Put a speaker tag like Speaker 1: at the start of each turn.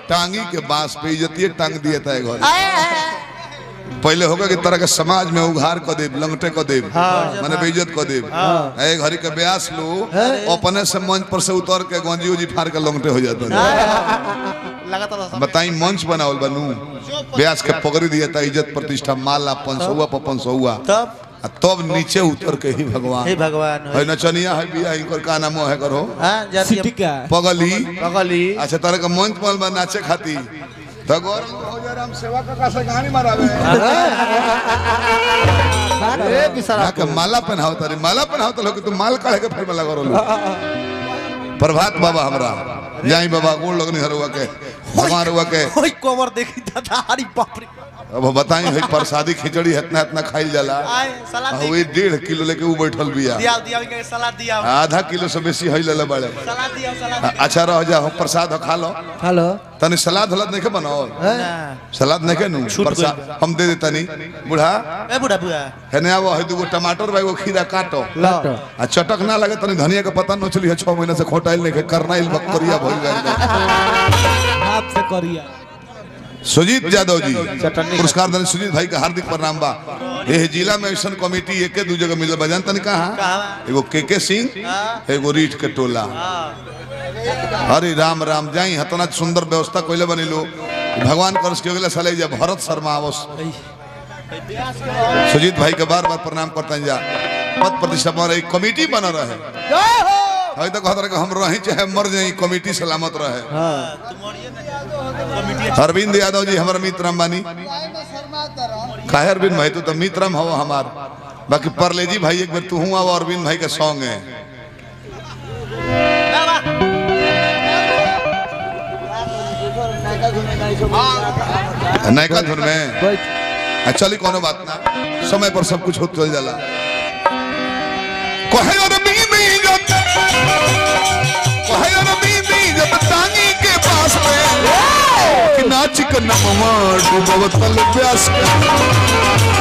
Speaker 1: टांगी के बांस पे इज्जतिए टांग दिए था घर पहले होगा कि तरह के समाज में उघार क देब लंगटे क देब माने बेइज्जत क देब ए घड़ी के ब्यास लो अपने से मंच पर से उतर के गंजी उजी फाड़ के लंगटे हो जाते
Speaker 2: लगातार सब
Speaker 1: बताई मंच बनावल बनू ब्यास के पकड़ी दिया था इज्जत प्रतिष्ठा माला पंसौआ पर पंसौआ
Speaker 2: तब
Speaker 1: आ तब नीचे उतर के ही भगवान
Speaker 2: हे भगवान
Speaker 1: है नचनिया है बिया इनकर का नाम है करो
Speaker 2: हां जाती
Speaker 3: सिटिका
Speaker 1: पगली
Speaker 2: पगली
Speaker 1: अच्छा तरह का मंच पर बा नाचे खाती तो गौरव हो जा राम सेवा का से कहानी मारावे
Speaker 2: ए बिसरा
Speaker 1: ना के माला पहनाओ तारी माला पहनाओ तो लोग तू माल काढ़े के फिर में लगा रोलो प्रभात बाबा हमरा जाई बाबा गोड़ लगनी हरुआ के भगवान रुआ के
Speaker 2: ओई कवर देखी दादा हरी बाप रे
Speaker 1: अब बताई है प्रसादी खिचड़ी इतना इतना खाइल जाला
Speaker 2: आए सलाद
Speaker 1: आ
Speaker 2: दे
Speaker 1: वही डेढ़ किलो लेके ऊ बैठल बिया
Speaker 2: दिया दिया इनके सलाद दिया
Speaker 1: आधा किलो से बेसी है ले बड़े
Speaker 2: सलाद दिया सलाद
Speaker 1: आ- अच्छा रह जा हो प्रसाद हो खा लो
Speaker 3: हेलो
Speaker 1: तनी सलाद हलाद नहीं के बनाओ
Speaker 2: ना
Speaker 1: सलाद नहीं के नु प्रसाद हम दे देता नहीं बूढ़ा
Speaker 2: ए बुढ़ा बुढ़ा
Speaker 1: हेने आवो है दूगो टमाटर बा एगो खीरा काटो
Speaker 3: लाटो
Speaker 1: आ चटक ना लगे तनी धनिया के पता नोचली है छह महीना से खोटाइल नहीं के करनाइल बकरिया भइल गइल
Speaker 3: हाथ से करिया
Speaker 1: सुजीत यादव जी पुरस्कार देने सुजीत भाई का हार्दिक प्रणाम बा ये जिला में ऐसा कमेटी एक दू जगह मिलल बा जानता नहीं कहाँ
Speaker 2: कहाँ?
Speaker 1: एगो के के सिंह एगो रीठ के टोला हरे राम राम जाई हतना सुंदर व्यवस्था कोइले बनी लो भगवान करस के अगले साले जब भरत शर्मा आवस सुजीत भाई के बार बार प्रणाम करता जा पद प्रतिष्ठा पर एक कमेटी बना रहे है तो कहत रहे कि हम रही चाहे मर जाई कमेटी सलामत रहे अरविंद यादव जी हमारा मित्र अंबानी काहे अरविंद भाई तू तो मित्रम हो हमार बाकी परलेजी भाई एक बार तू हुआ वो अरविंद भाई के सॉन्ग है नयका धुन में आ, चली कोनो बात ना समय पर सब कुछ हो चल जाला कहे अरविंद जब कहे अरविंद जब टांगी के पास में कि नाच के नमवा डूबवतल प्यास